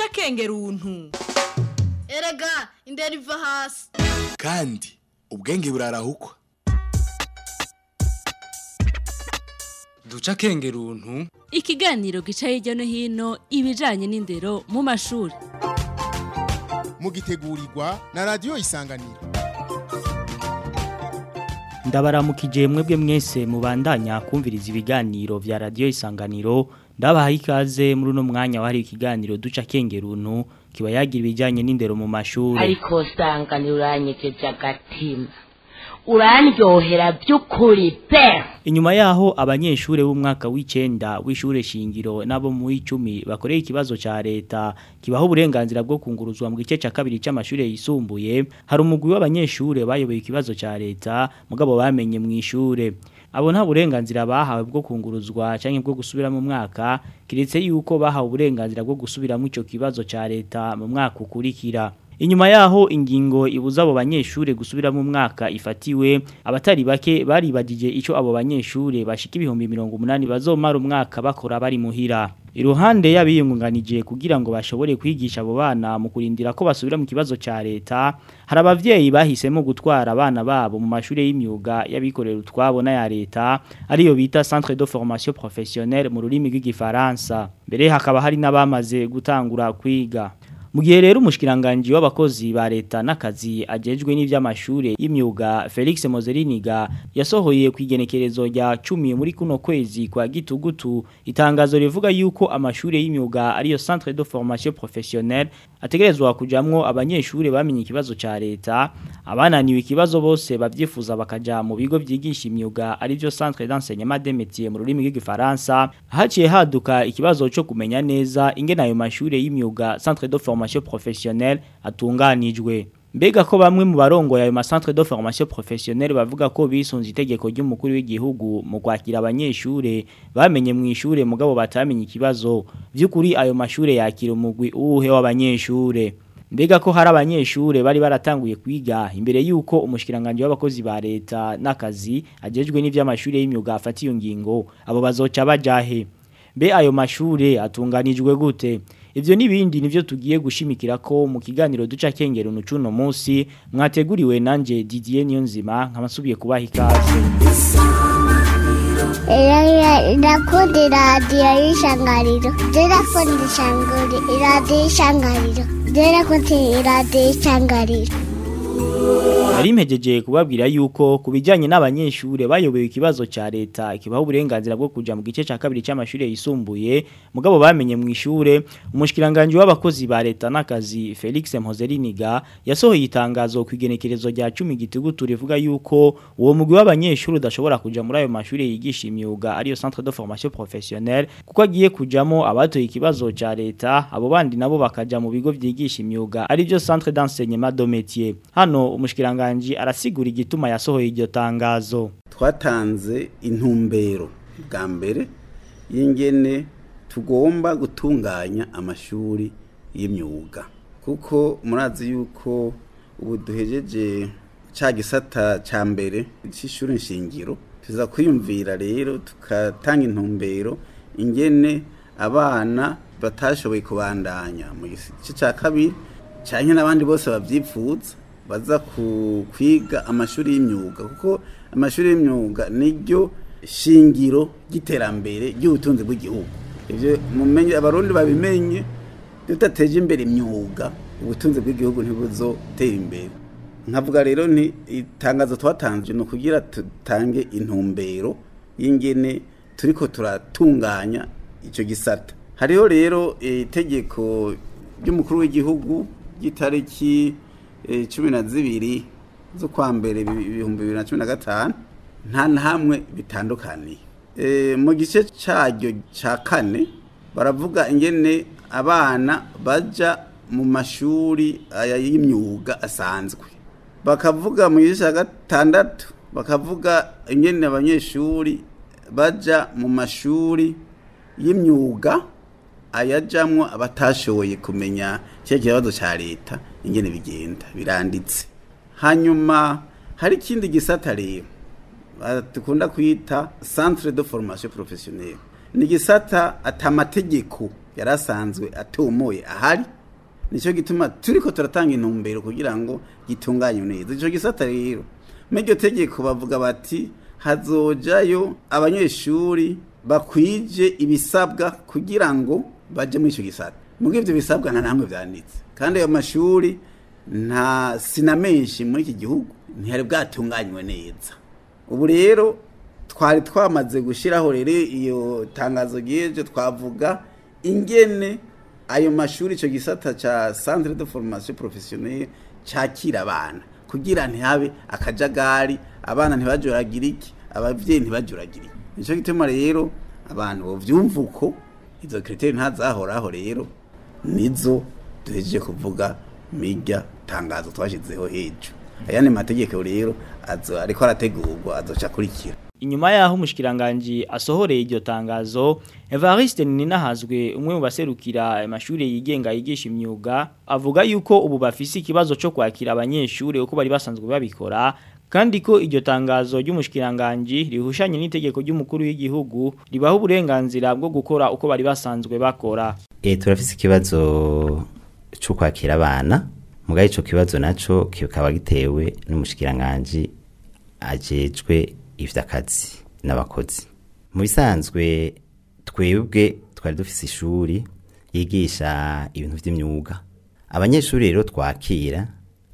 duca akenge runtu erega indera iva hasi kandi ubwenge burarahukwa duca akenge runtu ikiganiro gica hirya no hino ibijanye n'indero mu mashuri mugitegurirwa na radiyo isanganiro ndabaramukije mwebwe mwese mubandanya kumviriza ibiganiro vya radio isanganiro ndabaha ikaze muri uno mwanya wahari ikiganiro duca kengeruntu kiba yagira ibijanye n'indero mu mashuri ariko sanganiro uranyegeje agatima urandyohera by'ukuri pe inyuma yaho abanyeshure b'umwaka w'icenda w'ishure shingiro nabo mu w'icumi bakoreye ikibazo ca leta kibaho uburenganzira bwo kunguruzwa mu gice ca kabiri c'amashure yisumbuye hari umugwi w'abanyeshure bayoboye ikibazo ca leta mugabo bamenye mu ishure abo nta burenganzira bahawe bwo kunguruzwa canke bwo gusubira mu mwaka kiretse yuko bahawe uburenganzira bwo gusubiramo ico kibazo ca leta mu mwaka ukurikira Inyuma yaho ingingo ibuza abo banyeshure gusubira mu mwaka ifatiwe abatari bake baribagije ico abo banyeshure bashika ibihumbi 180 bazomara umwaka bakora bari muhira Iruhande y'abiyungunganije kugira ngo bashobore kwigisha abo bana mu kurindira ko basubira mu kibazo ca leta hari abavyeyi bahisemo gutwara abana babo mu mashure y'imyuga y'abikorera utwabo na ya leta ariyo bita Centre de Formation Professionnelle mu rurimi rw'igifaransa mbere hakaba hari n'abamaze gutangura kwiga mu gihe rero umushikiranganje w'abakozi ba leta n'akazi ajejwe n'ivy'amashure y'imyuga Felix Mozeriniga yasohoye kwigenekerezo rya 10 muri kuno kwezi kwa gitugutu itangazo rivuga yuko amashure y'imyuga ariyo Centre de Formation Professionnelle ategerezwa kujamwo abanyeshure bamenye ikibazo ca leta abananiwe ikibazo bose bavyifuza bakaja mu bigo vyigisha imyuga arivyo Centre d'enseignement des métiers mu rurimi rw'igifaransa haciye haduka ikibazo cyo kumenya neza ingene ayo mashure y'imyuga Centre de Formation formation professionnelle atunganijwe mbega ko bamwe mu barongo yayo macentre de formation professionnelle bavuga ko bisunze itegeko ry'umukuru w'igihugu mu kwakira abanyeshure bamenye mu ishure mugabo batamenye ikibazo by'ukuri ayo mashure yakira umugwi uwuhe w'abanyeshure mbega ko hari abanyeshure bari baratanguye kwiga imbere yuko umushikiranganje w'abakozi ba leta n'akazi ajejwe n'ivy'amashure y'imyuga afatiye ngingo abo bazoca bajahe mbe ayo mashure atunganijwe gute Ivyo nibindi nivyo tugiye gushimikira ko mu kiganiro duca kengero nucuno munsi mwateguriwe nanje Didier Niyonzima nkabasubiye kubaha ikaze. Irakundi radio y'ishangariro. Irakundi shanguri radio y'ishangariro. Irakundi radio y'ishangariro. Nari mpejeje kubabwira yuko kubijanye n'abanyeshure bayobewe ikibazo ca leta kibaho uburenganzira bwo kuja mu gice ca kabiri c'amashure yisumbuye mugabo bamenye mu ishure umushikiranganje w'abakozi ba leta n'akazi Felix Mpozeriniga yasohoye itangazo kwigenekerezo rya 10 gitugutu rivuga yuko uwo mugwi w'abanyeshure udashobora kuja muri ayo mashure yigisha imyuga ariyo Centre de Formation Professionnelle kuko agiye kujamo abatoye ikibazo ca leta abo bandi nabo bakaja mu bigo vyigisha imyuga arivyo Centre d'enseignement de métier hano umushikiranganje arasigura igituma yasohoye iryo tangazo twatanze intumbero bwa mbere y'ingene tugomba gutunganya amashuri y'imyuga kuko murazi yuko ubu duhejeje ca gisata ca mbere c'ishuri nshingiro tuza kwiyumvira rero tukatanga intumbero ingene abana batashoboye kubandanya mu gice ca kabiri canke n'abandi bose bavyipfuza baza kwiga amashuri y'imyuga kuko amashuri y'imyuga niryo shingiro ry'iterambere ry'ubutunzi bw'igihugu ibyo mumenye abarundi babimenye tudateje imbere imyuga ubutunzi bw'igihugu ntibuzotera imbere nkavuga rero ni itangazo twatanze ni ukugira tutange intumbero y'ingene turiko turatunganya icyo gisata hariho rero itegeko ry'umukuru w'igihugu ry'itariki cumi na zibiri z'ukwa mbere ibihumbi bibiri na cumi na gatanu nta na hamwe bitandukaniye mu gice cyaryo cya kane baravuga ingene abana bajya mu mashuri y'imyuga asanzwe bakavuga mu gice cya gatandatu bakavuga ingene abanyeshuri bajya mu mashuri y'imyuga ayajamwo abatashoboye kumenya cya kibazo cya leta ingene bigenda biranditse hanyuma hari ikindi gisata rero dukunda kwita centre de formation professionnelle ni gisata atamategeko yari asanzwe atomoye ahari nicyo gituma turiko turatanga intumbero kugira ngo gitunganywe neza ico gisata rero muri iryo tegeko bavuga bati hazojayo abanyeshuri bakwije ibisabwa kugira ngo baje muri ico gisata muri ivyo bisabwa nta namwe vyanditse kandi ayo mashuri nta sina menshi muri iki gihugu ntihari bwatunganywe neza ubu rero twari twamaze gushyiraho rero iyo tangazo ry'ejo twavuga ingene ayo mashuri icyo gisata cya centre de formation professionnelle cyakira abana kugira ntihabe akajagari abana ntibajuragire iki ababyeyi ntibajuragire iki nicyo gituma rero abantu bovyumva uko izo kriteri ntazahoraho rero nizo duhejeje kuvuga mirya tangazo twashyizeho hejuru ayandi mategeko rero azo ariko arategurwa azoca akurikira Inyuma yaho umushikiranganje asohoreye iryo tangazo Evariste Ninahazwe umwe mu baserukira amashuri yigenga yigisha imyuga avuga yuko ubu bafise ikibazo cyo kwakira abanyeshuri uko bari basanzwe babikora kandi ko iryo tangazo ry'umushikiranganje rihushanye n'itegeko ry'umukuru w'igihugu ribaho uburenganzira bwo gukora uko bari basanzwe bakora Eh turafise ikibazo cyo kwakira abana mugaye ico kibazo naco kikaba gitewe n'umushikiranganje ajejwe ivy'akazi n'abakozi mu bisanzwe twebwe twari dufise ishuri yigisha ibintu vy'imyuga abanyeshuri rero twakira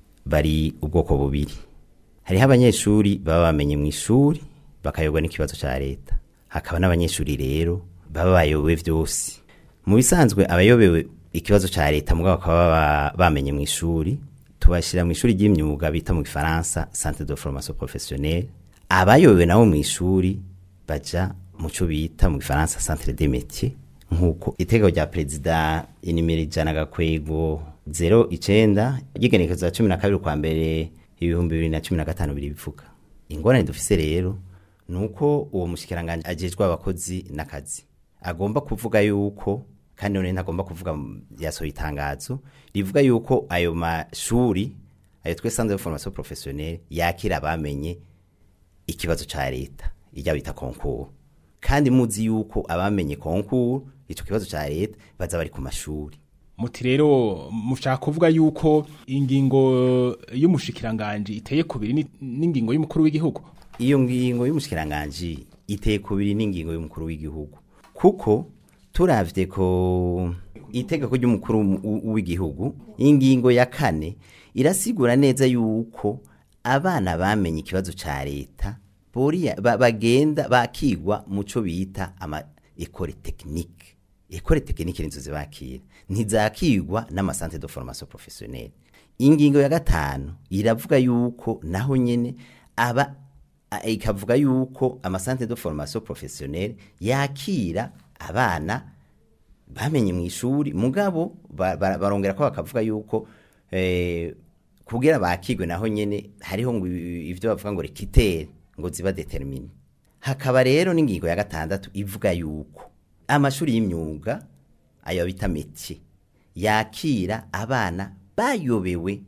bari ubwoko bubiri hariho abanyeshuri baba bamenye mu ishuri bakayoborwa n'ikibazo ca leta hakaba n'abanyeshuri rero baba bayobewe vyose mu bisanzwe abayobewe ikibazo ca leta mugabo bakaba baba bamenye mu ishuri tubashira mu ishuri ry'imyuga bita mu gifaransa centre de formation professionnelle abayobewe nabo mu ishuri baja mu cyo bita mu gifaransa centre des métiers nk'uko itegeko rya perezida inimero ijana gakwego zero icenda ry'igenekerezo ya cumi na kabiri kwa mbere ibihumbi bibiri na cumi na gatanu biri bivuga ingorane dufise rero ni uko uwo mushikiranganje ajejwe abakozi n'akazi agomba kuvuga yuko kandi none ntagomba kuvuga mu- yasohoye itangazo rivuga yuko ayo mashuri ayo twe centre de formation professionnelle yakira abamenye ikibazo ca leta ijya bita concours kandi muzi yuko abamenye concours ico kibazo ca leta baza bari ku mashuri muti rero mushaka kuvuga yuko ingingo y'umushikiranganje iteye kubiri ni- n'ingingo y'umukuru w'igihugu iyo ngingo y'umushikiranganje iteye kubiri n'ingingo y'umukuru w'igihugu kuko turavye ko itegeko ry'umukuru w- w'igihugu ingingo ya kane irasigura neza yuko abana bamenye ikibazo ca leta boriya ba- bagenda bakigwa muco bita ama école technique école technique nizo zibakira ntizakigwa n'amasantre de formation professionnelle ingingo ya gatanu iravuga yuko naho nyene aba a- ikavuga yuko amasantre de formation professionnelle yakira abana bamenye mu ishuri mugabo ba- ba- barongera ko bakavuga yuko eh, kugira bakigwe naho nyene hariho ngo i- ivyo bavuga ngo rekitere ngo ziba determine hakaba rero n'ingingo ya gatandatu ivuga yuko amashuri y'imyuga ayo bita métier yakira abana bayobewe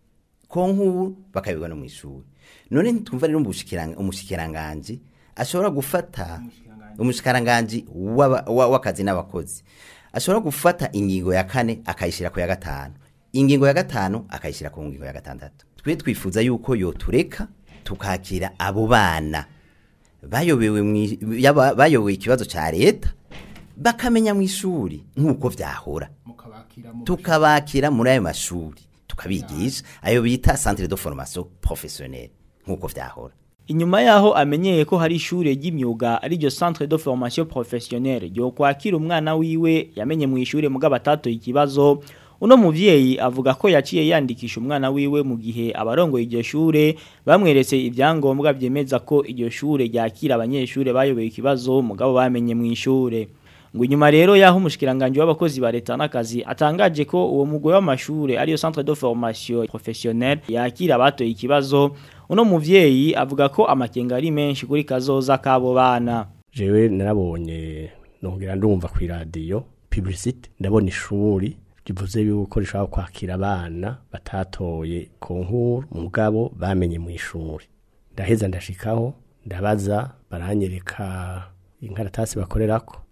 konkuru bakayoberwa no mu ishuri none ntitwumva rero umushikiranga- umushikiranganje ashobora gufata umushikiranganje w'aba- wa- w'akazi n'abakozi ashobora gufata ingingo ya kane akayishyira ku ya gatanu ingingo ya gatanu akayishyira ku ngingo ya gatandatu twe twifuza yuko yotureka tukakira abo bana bayobewe mwi- yaba- bayobewe ikibazo ca leta bakamenya mu ishuri nk'uko vyahora tukabakira muri ayo mashuri tukabigisha ayo bita centre de formation professionnelle nk'uko vyahora Inyuma yaho amenyeye ko hari ishure ry'imyuga ari ryo centre de formation professionnelle ryo kwakira umwana wiwe yamenye mu ishure mugabo atatoye ikibazo uno muvyeyi avuga ko yaciye yandikisha umwana wiwe mu gihe abarongoye iryo shure bamweretse ibyangombwa vyemeza ko iryo shure ryakira abanyeshure bayoboye ikibazo mugabo bamenye mu ishure ngo inyuma rero yaho umushikiranganje w'abakozi ba leta n'akazi atangaje ko uwo mugwe w'amashure ariyo centre de formation professionnelle yakira abatoye ikibazo uno muvyeyi avuga ko amakenga ari menshi kuri kazoza kabo bana jewe narabonye nongera ndumva ku iradiyo publicite ndabona ishuri rivuze yuko rishobora kwakira abana batatoye konkuru mugabo bamenye mu ishuri ndaheza ndashikaho ndabaza baranyereka inkaratasi bakorerako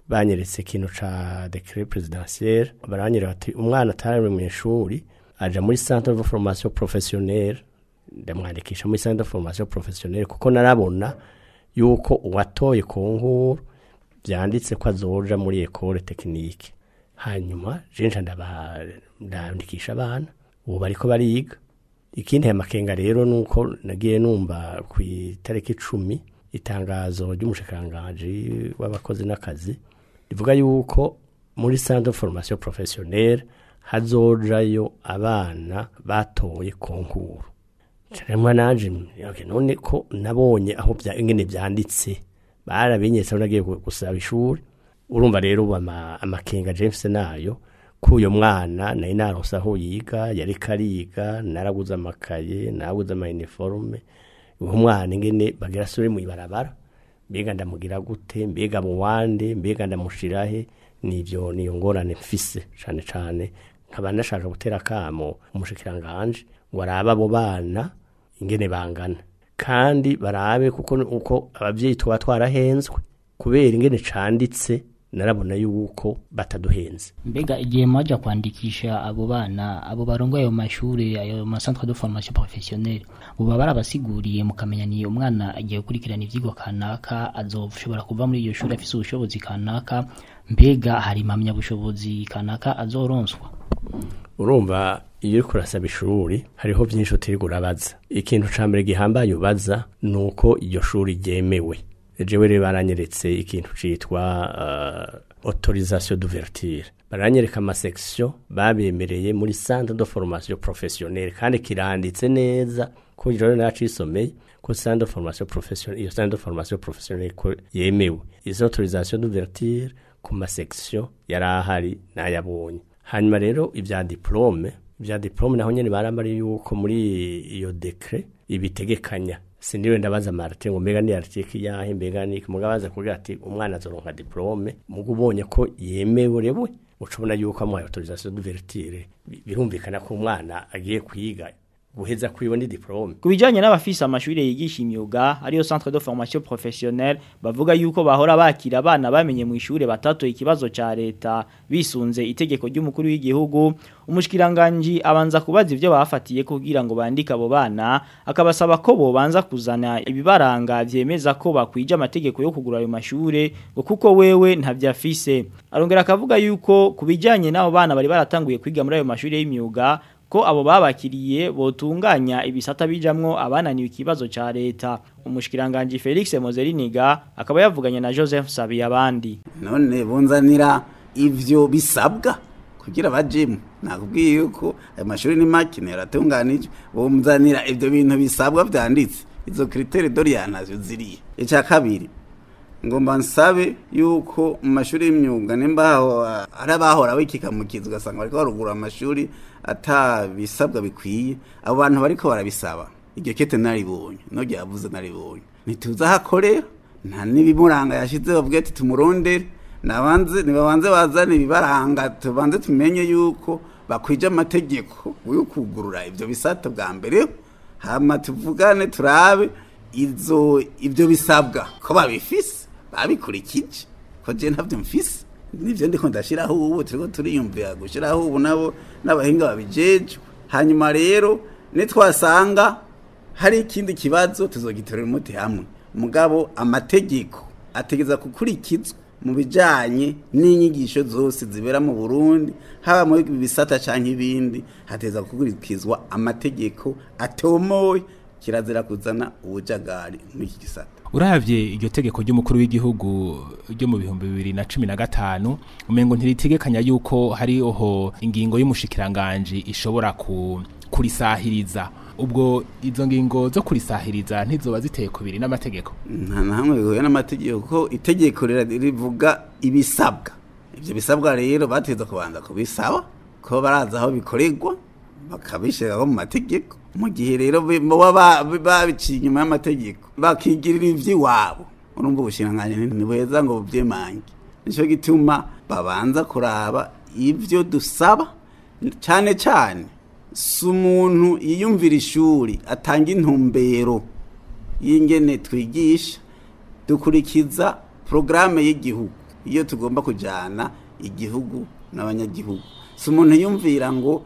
banyeretse ikintu ca decret presidentiel baranyereka bati umwana atari mu ishuri aja muri centre de formation professionnelle ndamwandikisha muri centre de formation professionnelle kuko narabona yuko uwatoye ku nkuru byanditse ko azoja muri école technique hanyuma jenja ndandikisha abana ubu bariko bariga ikindi aya makenga rero nuko nagiye numva ku itariki icumi itangazo ry'umushikiranganji w'abakozi n'akazi rivuga yuko muri centre de formation professionnelle hazojayo abana batoye konkuru caremwa nanje okay, none ko nabonye aho bya ingene byanditse barabinyetse nagiye gusaba ishuri urumva rero ama, amakenga James nayo kuyo mwana nari naronse aho yiga yari kariga naraguze amakaye naraguze ama uniforme umwana ingene bagira sure mu ibarabara mbega ndamugira gute mbega mu wande mbega ndamushirahe nivyo niyo ngorane mfise cane cane nkaba nashaka gutera kamo umushikiranganje ngo arabe abo bana ingene bangana kandi barabe kuko uko abavyeyi tuba twarahenzwe kubera ingene canditse narabona yuko bataduhenze mbega igihe mwaja kwandikisha abo bana abo barongo ayo mashuri ayo ma centre de formation professionnelle buba barabasiguriye mukamenya ni umwana agiye gukurikirana ivyigwa kanaka azoshobora kuva muri iyo shuri afise ubushobozi kanaka mbega hari impamya bushobozi kanaka azoronswa urumva iyo uriko urasaba ishuri hariho vyinshi utiriga urabaza ikintu ca mbere gihambaye ubaza ni uko iryo shuri ryemewe jewe rero baranyeretse ikintu citwa uh, autorisation d'ouverture baranyereka amasection babemereye muri centre de formation professionnelle kandi kiranditse neza ko ijoro nacisomeye ko centre de formation professionnelle iyo centre de formation professionnelle ko yemewe izo autorisation d'ouverture ku masection yari ahari nayabonye hanyuma rero ibya diplome ibya diplome naho nyene barambari yuko muri iyo decret ibitegekanya sindiwe ndabaza Martin ngo mbega ni article yahe mbega ni mugabaza kugira ati umwana azoronka diplome mugo ubonye ko yemewe rewe ucubona yuko amuhaye autorisation d'ouverture birumvikana ko umwana agiye kwiga guheza kwiwe ni diplome kubijanye n'abafise amashuri yigisha imyuga ariyo centre de formation professionnelle bavuga yuko bahora bakira abana bamenye mu ishure batatoye ikibazo ca leta bisunze itegeko ry'umukuru w'igihugu umushikiranganje abanza kubaza ivyo bafatiye kugira ngo bandike abo bana akabasaba ko bobanza kuzana ibibaranga vyemeza ko bakwije amategeko yo kugura ayo mashure ngo kuko wewe ntavyafise arongera akavuga yuko kubijanye n'abo bana bari baratanguye kwiga muri ayo mashuri y'imyuga ko abo babakiriye botunganya ibisata bijamwo abananiwe ikibazo ca leta umushikiranganje Felix Mozeriniga akaba yavuganye na Joseph Sabi abandi none bunzanira ivyo bisabwa kugira bajemu nakubwiye yuko ayo mashuri ni makine yaratunganije bunzanira ivyo bintu bisabwa vyanditse izo kritere dorianazo ziriye ica kabiri ngomba nsabe yuko mu mashuri y'imyuga nimba ari abahora bikikamukiza ugasanga bariko barugura amashuri atabisabwa bikwiye abo bantu bariko barabisaba iryo kete naribonye no ryavuze naribonye ntituzi aho akorera nta n'ibimuranga yashize bavuga ati tumurondere nabanze nibabanze bazane ibibaranga tubanze tumenye yuko bakwije amategeko yo kugurura ivyo bisata bwa mbere hama tuvugane turabe izo ivyo bisabwa ko babifise babikurikije ko je ntavyo mfise nivyo ndiko ndashiraho ubu turiko turiyumvira gushiraho ubu nabo n'abahinga babijejwe hanyuma rero nitwasanga hari ikindi kibazo tuzogitorera umuti hamwe mugabo amategeko ategeza gukurikizwa mu bijanye n'inyigisho zose zibera mu Burundi haba muri bisata canke ibindi hateza gukurikizwa amategeko atomoye kirazira kuzana ubujagari muri iki gisata uravye iryo tegeko ry'umukuru w'igihugu ryo mu bihumbi bibiri na cumi na gatanu umengo ntiritegekanya yuko hariho ingingo y'umushikiranganje ishobora ku kurisahiriza ubwo izo ngingo zo kurisahiriza ntizoba ziteye kubiri n'amategeko nta na hamwe bihuye n'amategeko ko itegeko rivuga ibisabwa ibyo bisabwa rero bateza kubanza kubisaba ko baraza aho bikorerwa bakabishyiraho mu mategeko mu gihe rero baba babiciye inyuma y'amategeko bakigirira iby'iwabo urumva ubushinganyi ntibuheza ngo bubyemange nicyo gituma babanza kuraba ibyo dusaba cyane cyane si umuntu yiyumvira ishuri atanga intumbero y'ingene twigisha dukurikiza porogaramu y'igihugu iyo tugomba kujyana igihugu n'abanyagihugu si umuntu yumvira ngo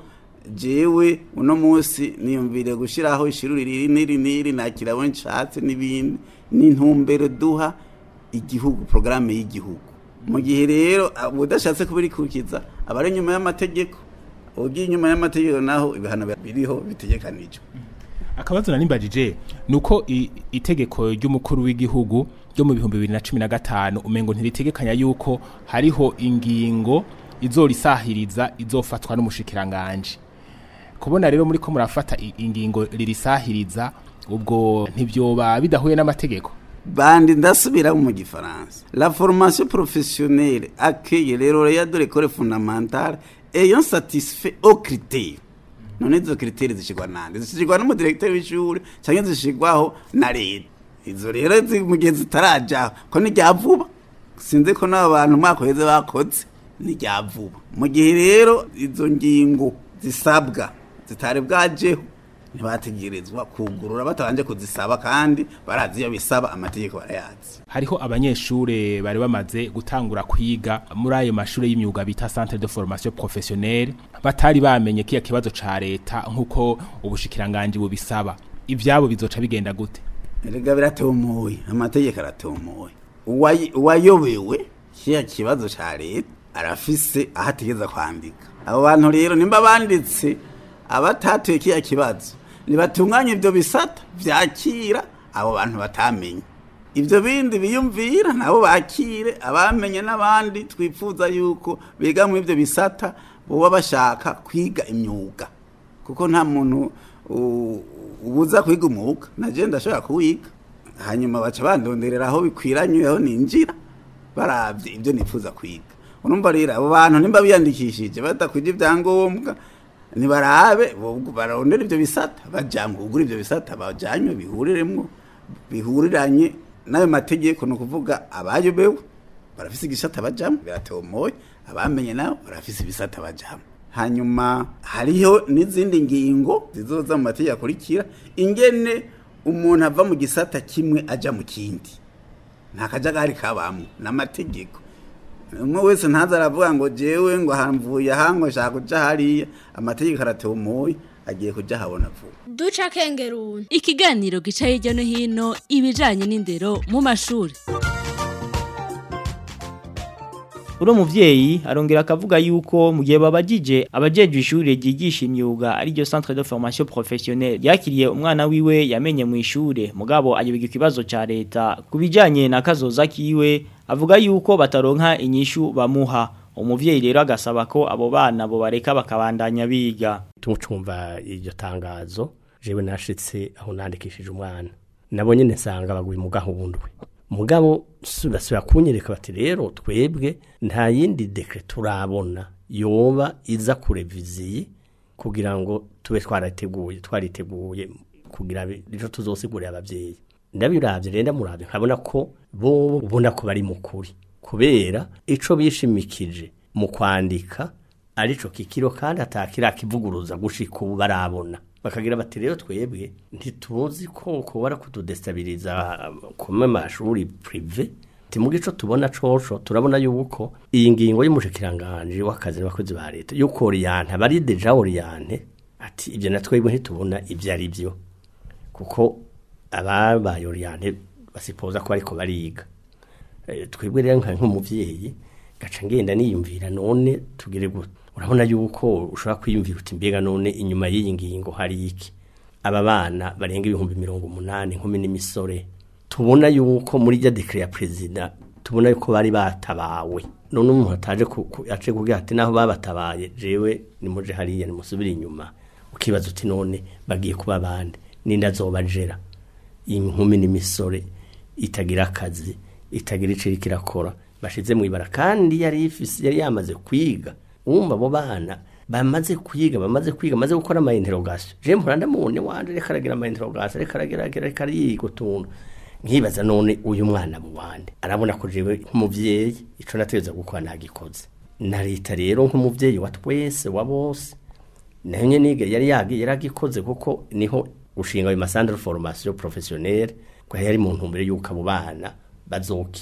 jewe uno munsi niyumvire gushyiraho ishuri riri n'iri n'iri nakira abo nshatse n'ibindi ni intumbero duha igihugu porogaramu y'igihugu mu gihe rero udashatse kubirikurikiza aba ari inyuma y'amategeko ugiye inyuma y'amategeko naho ibihano biriho bitegekanijwe akabazo nanimbajije nuko i- itegeko ry'umukuru w'igihugu ryo mu bihumbi bibiri na cumi na gatanu umengo ntiritegekanya yuko hariho ingingo izorisahiriza izofatwa n'umushikiranganje kubona rero muri ko murafata i- ingingo ririsahiriza ubwo ntibyoba bidahuye n'amategeko bandi ndasubira mu gifaransa la formation professionnelle accueille les lauréats de l'école fondamentale ayant satisfait aux critères none izo critères zishigwa nande zishigwa n'umudirekteur w'ishuri cyangwa zishigwaho na leta izo rero zi- mu gihe zitarajaho ko ni rya vuba sinzi ko n'abo bantu umwaka uheze bakoze ni rya vuba mu gihe rero izo ngingo zisabwa zitari bwajeho ntibategerezwa kugurura batabanje kuzisaba kandi barazi iyo bisaba amategeko barayazi hariho abanyeshure bari bamaze gutangura kwiga muri ayo mashure y'imyuga bita centre de formation professionnelle batari bamenye kiya kibazo ca leta nk'uko ubushikiranganje bubisaba ivyabo bizoca bigenda gute erega biratomoye amategeko aratomoye Uwayi- uwayobewe kiya kibazo ca leta arafise aho ategeza kwandika abo bantu rero nimba banditse abatatuye kiya kibazo nibatunganye ibyo bisata vyakira abo bantu batamenye ibyo bindi biyumvira nabo bakire abamenye n'abandi twifuza yuko biga muri ibyo bisata boba bashaka kwiga imyuga kuko nta muntu u- ubuza kwiga umwuga naje ndashobora kuwiga hanyuma baca bandonderera aho bikwiranye aho ninjira baravye ibyo nifuza kwiga urumva rero abo bantu nimba biyandikishije badakwije ibyangombwa nibarabe bo- barondera ibyo bisata bajamwe kugura ibyo bisata bajanywe bihuriremwo bihuriranye n'ayo mategeko ni ukuvuga abayobewe barafise igisata bajamwe biratomoye abamenye nabo barafise ibisata bajamwe hanyuma hariho n'izindi ngingo zizoza mu mategeko akurikira ingene umuntu ava mu gisata kimwe aja mu kindi nta kajagari kabamwo n'amategeko umwe wese ntaza aravuga ngo jewe ngo hamvuye aha ngo nshaka kuja hariya amategeko aratomoye agiye kuja habona vuba duca kengeruni ikiganiro gica hirya no hino ibijanye n'indero mu mashuri Uro muvyeyi arongera akavuga yuko mu gihe babajije abajejwe ishure ryigisha imyuga ari ryo centre de formation professionnelle yakiriye umwana wiwe yamenye mu ishure mugabo ayobiga ikibazo ca leta kubijanye na kazoza kiwe avuga yuko bataronka inyishu bamuha umuvyeyi rero agasaba ko abo bana bo bareka bakabandanya biga tumucumva iryo tangazo jewe nashitse aho nandikishije umwana nabo nyene nsanga baguye mu gahundwe mugabo su- basubira kunyereka bati rero twebwe nta yindi dekre turabona yoba iza kureviziye kugira ngo tube twariteguye twariteguye kugira bi- ejo tuzosigurira abavyeyi ndabiravye rero ndamuravye nkabona ko bo ubona ko bari mukuri kubera ico bishimikije mu kwandika arico kikiro kandi atakira kivuguruza gushika ubu barabona bakagira bati rero twebwe ntituzi ko kubara kutudestabiliza kumwe mashuri prive timuga ico tubona coco turabona yuko iyi ngingo y'umushikiranganje w'akazi n'abakozi ba leta yuko oriente bari deja oriente ati ibyo na twebwe ntitubona ibyo ari byo kuko ababaye oriente basipoza ko ariko bariga Eh, twebwe rero nka nk'umuvyeyi gaca ngenda niyumvira none tugire gute urabona yuko ushobora kwiyumvira uti mbega none inyuma y'iyi ngingo hari iki aba bana barenga ibihumbi mirongo umunani nkumi n'imisore tubona yuko muri rya dekre ya perezida tubona yuko bari batabawe none umuntu ataje ku- ku- ace kugira ati naho babatabaye jewe nimuje hariya nimusubire inyuma ukibaza uti none bagiye kuba bande ninde azobajera inkumi n'imisore itagira akazi itagira icyo iriko irakora bashize mu ibara kandi yari ifise yari yamaze kwiga wumva abo bana bamaze kwiga bamaze kwiga bamaze gukora ama interrogation je mpora ndamubone wanje reka aragira ama interrogation reka aragira aragira- reka ariga utuntu nkibaza none uyu mwana mu wande arabona ko jewe nk'umuvyeyi ico nategeza gukora nagikoze na leta rero nk'umuvyeyi wa twese wa bose nayo nyene niga yari yagi yaragikoze kuko niho gushinga ayo masandre formation professionnelle ko yari mu ntumbero yuko abo bana bazokira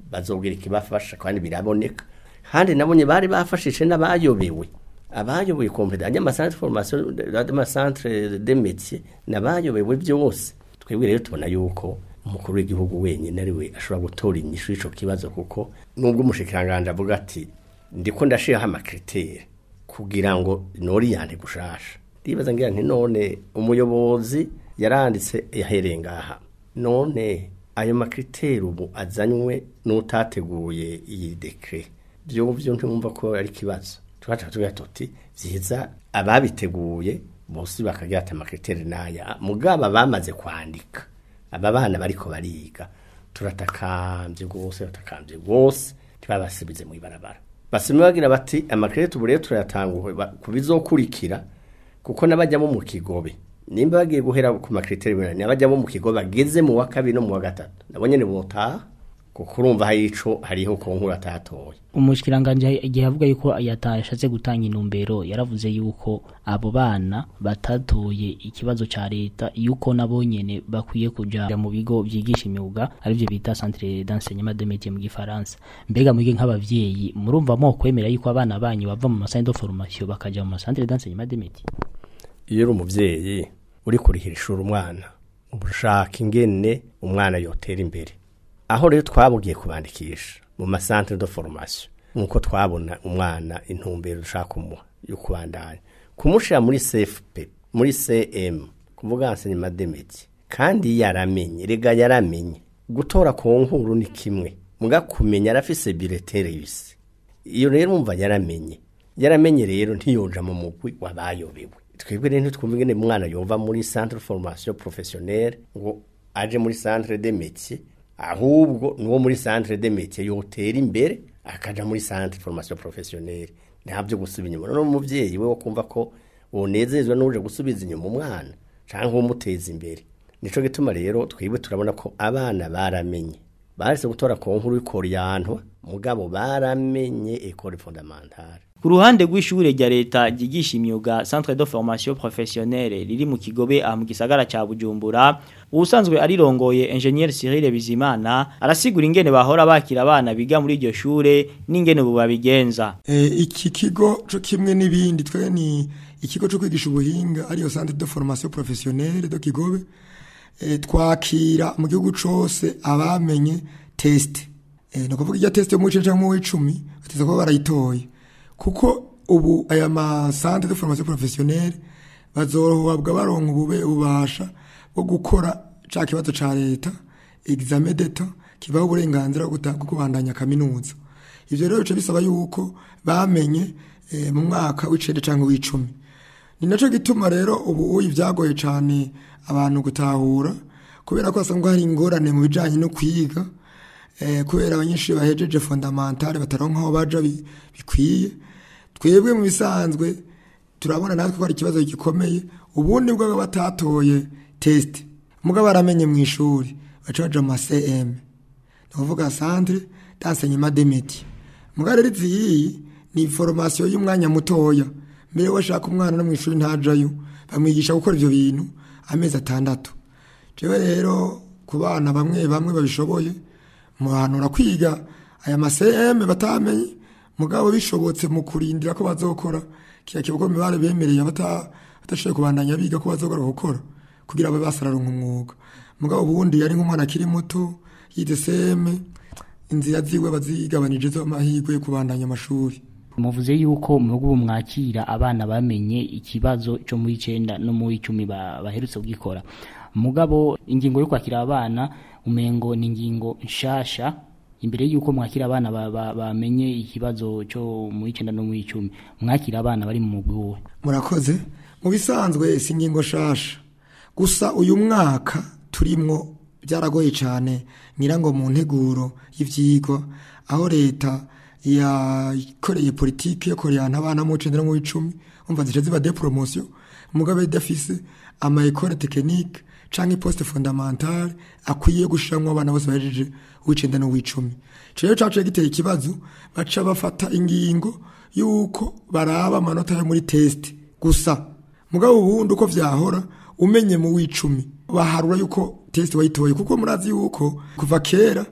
bazobwira ikibafasha kandi biraboneka kandi nabonye bari bafashije n'abayobewe abayoboye kompetence amasantre formation amasantre de métier n'abayobewe byose twebwe rero tubona yuko umukuru w'igihugu wenyine ari we ashobora gutora inyishu y'ico kibazo kuko nubwo umushikiranganje avuga ati ndiko ndashiraho amakritere kugira ngo noriyante gushasha ndibaza ngira nti none umuyobozi yaranditse yahereye ngaha none ayo makriteri ubu azanywe n'utateguye iyi dekre byo byo ntumva ko ari kibazo tubaca tugira tuti vyiza ababiteguye bose bakagira ati amakriteri naya mugaba bamaze kwandika aba bana bariko bariga turatakambye rwose batakambye rwose ntibabasubize mu ibarabara basime bagira bati amakriteri ubu rero turayatanguwe ku bizokurikira kuko n'abajyamo mu kigobe nimba bagiye guhera ku makriteri binani abajyamo mu kigo bageze mu wa kabiri no mu wa gatatu nabo nyene botaha kuko urumva hari ico hariho ko nkuru atatoye umushikiranganje igihe avuga yuko yatashatse gutanga intumbero yaravuze yuko abo bana batatoye ikibazo ca leta yuko nabo nyene bakwiye kuja mu bigo vyigisha imyuga arivyo bita centre d'enseignement de métier mu gifaransa mbega mwige nk'abavyeyi murumva mo kwemera yuko abana banyu bava mu masantre de formation bakaja mu centre d'enseignement de métier iyo uri umuvyeyi uri kurihira ishuri umwana ushaka ingene umwana yotera imbere aho rero twabugiye kubandikisha mu masantere de formation nkuko twabona umwana intumbero dushaka kumuha yo kubandanya kumushira muri CFP muri CM kuvuga enseignement de métier kandi yaramenye rega yaramenye gutora ku nkuru ni kimwe muga kumenya arafise biletere yise iyo rero umva yaramenye yaramenye rero ntiyoja mu mugwi wabayobewe twebwe rero ntitwumva ingene umwana yova muri centre de formation professionnelle ngo aje muri centre de métier ahubwo nuwo muri centre de métier yotera imbere akaja muri centre de formation professionnelle ntabyo gusubiza inyuma none umuvyeyi we wo kumva ko wonezezwa n'uje gusubiza inyuma umwana canke umuteza imbere nico gituma rero twebwe turabona ko abana baramenye barese gutora ku nkuru y'ikoriyanto mugabo baramenye école fondamentale ku ruhande rw'ishure rya leta ryigisha imyuga centre de formation professionnelle riri mu kigobe aha mu gisagara ca bujumbura ubusanzwe arirongoye ingenieur Cyril Bizimana arasigura ingene bahora bakira abana biga muri iryo shure n'ingene ubu babigenza e, iki kigo co kimwe n'ibindi twe ni ikigo cyo kwigisha ubuhinga ariyo centre de formation professionnelle de kigobe e, twakira mu gihugu cose abamenye test e, no kuvuga irya test yo mu cece mu 10 bateza ko barayitoye kuko ubu aya masante de formation professionnelle bazohabwa baronka ubube ubasha bwo gukora ca kibazo ca leta examen d'etat kibaho uburenganzira bwo kubandanya kaminuza ivyo rero bice bisaba yuko bamenye e, mu mwaka w'icenda canke w'icumi ni naco gituma rero ubu uyi vyagoye cane abantu gutahura kubera ko asanga hari ingorane mu bijanye no kwiga eh, kubera abanyeshuri bahejeje fondamentale bataronka aho baja bikwiye twebwe mu bisanzwe turabona natwe ko ari ikibazo gikomeye ubundi bwo batatoye test mugabo baramenye mu ishuri baca baja mu CM ni kuvuga centre d'enseignement des métiers mugabo rero izi ni formation y'umwanya mutoya mbere washaka umwana no mu ishuri ntajayo bamwigisha gukora ivyo bintu amezi atandatu jewe rero ku bana bamwe bamwe babishoboye muhanura kwiga aya ma CM batamenye mugabo bishobotse mu kurindira ko bazokora kiya kibugo mibare bemereye abata batashoboye kubandanya biga ko bazokora gukora kugira abe basararonka umwuga mugabo ubundi yari nk'umwana akiri muto yize CM inzira ziwe bazigabanije zo amahirwe yo kubandanya amashuri muvuze yuko mu bihugu mwakira abana bamenye ikibazo cyo muri 9 no muri 10 baherutse kugikora mugabo ingingo yo kwakira abana umengo ni ingingo nshasha imbere yuko mwakira abana bamenye ba, ba ikibazo cyo muri 9 no muri 10 mwakira abana bari mu mugwi murakoze mu bisanzwe si ingingo shasha gusa uyu mwaka turimwo byaragoye cyane nyirango mu nteguro y'ivyigwa aho leta yakoreye politiki yo koreyana abana mu 9 no mu 10 umva zice ziba de promotion mugabe dafise ama école technique canke poste fondamentale akwiye gushiramwo abana bose bahejeje w'icenda no w'icumi rero caciye giteye ikibazo baca bafata ingingo yuko baraba amanota yo muri test gusa mugabo ubundi uko vyahora umenye mu w'icumi baharura yuko test wayitoye kuko murazi yuko kuva kera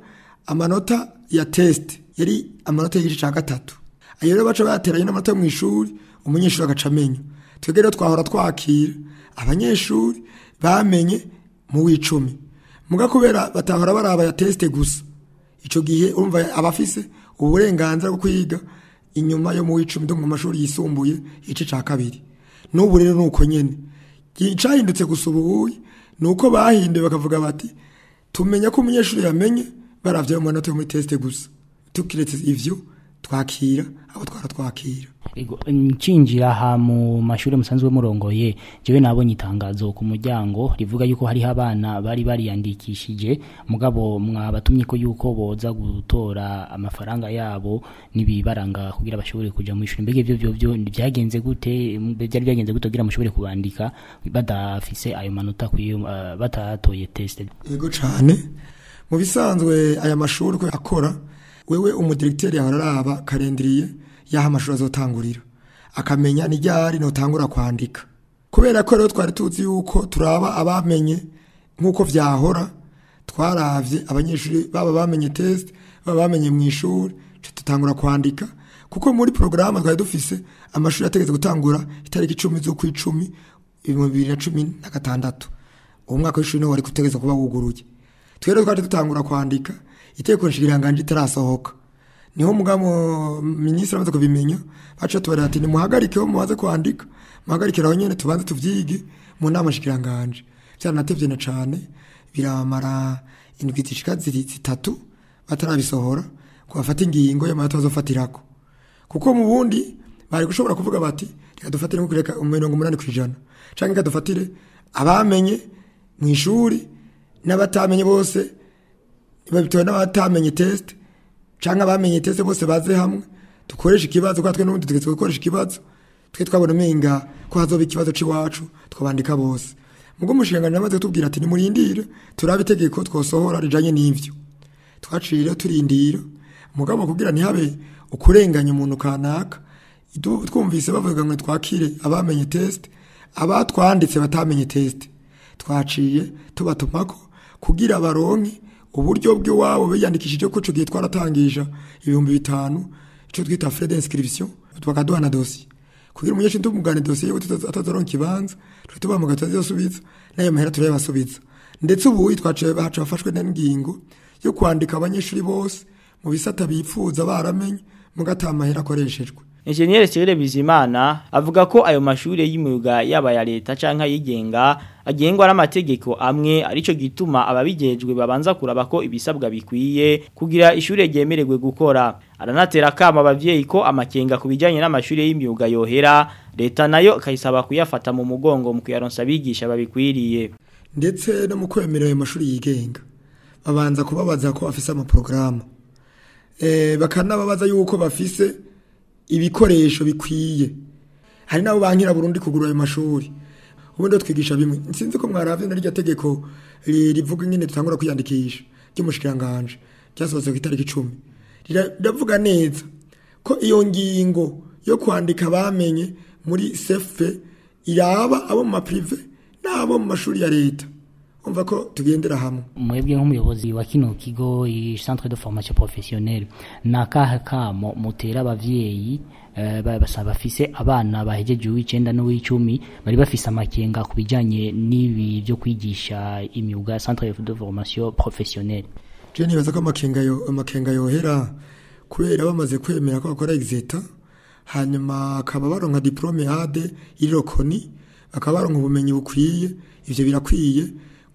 amanota ya test yari amanota y'igice cya gatatu ayo rero baca bateranye n'amanota yo mu ishuri umunyeshuri agaca amenya twebwe rero twahora twakira abanyeshuri bamenye mu w'icumi muga kubera batahora baraba ya test gusa ico gihe urumva abafise uburenganzira bwo kwiga inyuma yo mu w'icumi do mu mashuri yisumbuye igice ca kabiri n'ubu rero nuko nyene icahindutse gusa ubuhuye nuko bahinduye bakavuga bati tumenya ko umunyeshuri yamenye baravye mu manota yo muri test gusa tukiretse ivyo twakira abo twara twakira Ego, ncinjira aha mu mashuri musanzwe murongoye jewe nabonye itangazo ku muryango rivuga yuko hariho abana bari bariyandikishije mugabo mwabatumye ko yuko boza gutora amafaranga yabo nibibaranga kugira bashobore kuja mu ishuri mbega ivyo byo byo byagenze gute byari byagenze gute kugira mushobore kubandika badafise ayo manota kuyo uh, batatoye test yego cane mu bisanzwe aya mashuri ko akora wewe umudirekiteri yahora araba karendiriye yaho amashuri azotangurira akamenya ni ryari notangura kwandika kubera ko rero twari tuzi yuko turaba abamenye nk'uko vyahora twaravye abanyeshuri baba bamenye test baba bamenye mu ishuri tutangura kwandika kuko muri porogaramu twari dufise amashuri ategetse gutangura itariki icumi z'ukwicumi ibihumbi bibiri na cumi na gatandatu uwo mwaka w'ishuri niwo wari gutegeza kuba wuguruye twere twari dutangura kwandika itegeko nshingiranganje itarasohoka niho mugamo minisitiri amaze kubimenya baca tubarira ati nimuhagarike ho mubaze kwandika muhagarikira aho nyene tubanze tuvyige mu nama nshingiranganje vyaranatevye na cane biramara indwi zishika ziri zitatu batarabisohora ngo bafate ingingo y'amanota bazofatirako kuko mu bundi bari gushobora kuvuga bati reka dufatire nko kureka mirongo umunani kw'ijana canke reka dufatire abamenye mu ishuri n'abatamenye bose babitowe n'abatamenye test canke abamenye test bose baze hamwe dukoresha ikibazo kwa twe n'ubundi tugeze gukoresha ikibazo twe twabona umenga ko hazoba ikibazo c'iwacu twabandika bose mugo umushinganyi amaze kutubwira ati nimurindire turabe itegeko twosohora rijanye n'ivyo twaciye rero turindira mugabo kugira ntihabe ukurenganya umuntu kanaka idu- twumvise bavuga ngo twakire abamenye test abatwanditse batamenye test twaciye tubatumako kugira baronke uburyo bw'iwabo biyandikishije ko ico gihe twaratangisha ibihumbi bitanu ico twita frais d'inscription bakaduha na dossier kugira umunyeshuri tumugane dossier yiwe atazoronka ikibanza twe tubamuga tutazisubiza nayo mahera turayabasubiza ndetse ubu twaciye bacu bafashwe n'ingingo yo kwandika abanyeshuri bose mu bisata bipfuza baramenye mugata amahera akoreshejwe Engineer Cyril Bizimana avuga ko ayo mashure y'imyuga yaba ya leta canka yigenga agengwa n'amategeko amwe arico gituma ababijejwe babanza kuraba ko ibisabwa bikwiye kugira ishure ryemererwe gukora aranatera kama abavyeyi ko amakenga kubijanye n'amashure y'imyuga yohera leta nayo kayisaba kuyafata mu mugongo mu kuyaronsa abigisha babikwiriye ndetse no mu kwemera ayo mashuri yigenga babanza kubabaza ko bafise amaporogaramu eh, bakanababaza yuko bafise ibikoresho bikwiye hari nabo bankira Burundi kugura ayo mashuri ubundi twigisha bimwe sinzi ko mwaravye na rya tegeko ri- rivuga ingene tutangura kwiyandikisha ry'umushikiranganje cyasohotse ku itariki 10 riravuga neza ko iyo ngingo yo kwandika bamenye muri sefe iraba abo mu maprive n'abo mu mashuri ya leta umva ko tugendera hamwe mwebwe nk'umuyobozi wa kino kigo i centre de formation professionnelle nakahe kamo mutera abavyeyi eh, ba- basa bafise abana bahejeje uw'icenda n'uw'icumi bari bafise amakenga ku bijanye n'ibi byo kwigisha imyuga centre de formation professionnelle je nibaza ko amakenga yo amakenga yohera kubera bamaze kwemera ko bakora exeta hanyuma akaba baronka diplome ade irokoni bakaba baronka ubumenyi bukwiye ivyo birakwiye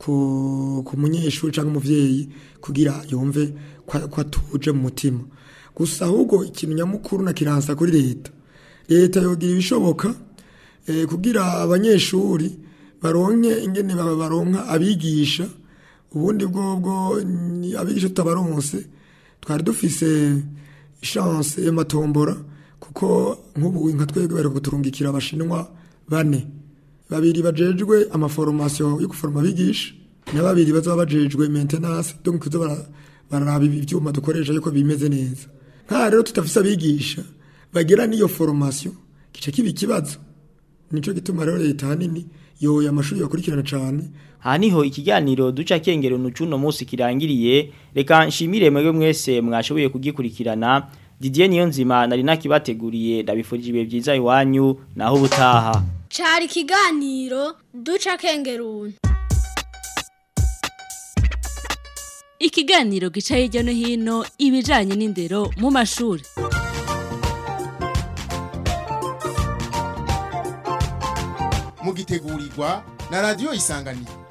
ku, ku munyeshuri cyangwa umuvyeyi kugira yumve ko ko atuje mu mutima gusa ahubwo ikintu nyamukuru na kiransa kuri leta leta yogira ibishoboka eh, kugira abanyeshuri baronke ingene baba baronka abigisha ubundi bwobwo ni abigisha tutabaronse twari dufise chance y'amatombora kuko nk'ubu nka twebwe bari kuturungikira abashinwa bane babiri bajejwe amaforomasiyo yo guforoma abigisha na babiri bazaba bajejwe maintenance donc kuza bara- bararaba ibyuma dukoresha yuko bimeze neza nka rero tutafise abigisha bagira n'iyo formation gice kiba ikibazo nico gituma rero leta hanini yoya amashuri yakurikirana cyane aha niho ikiganiro duca kengero nucuno munsi kirangiriye reka nshimire mwebwe mwese mwashoboye kugikurikirana Didier Niyonzima nari nakibateguriye ndabifurije ibihe byiza iwanyu naho ubutaha cari ikiganiro duca kengeruni ikiganiro gica hirya no hino ibijanye n'indero mu mashuri mugitegurirwa na radio isanganiro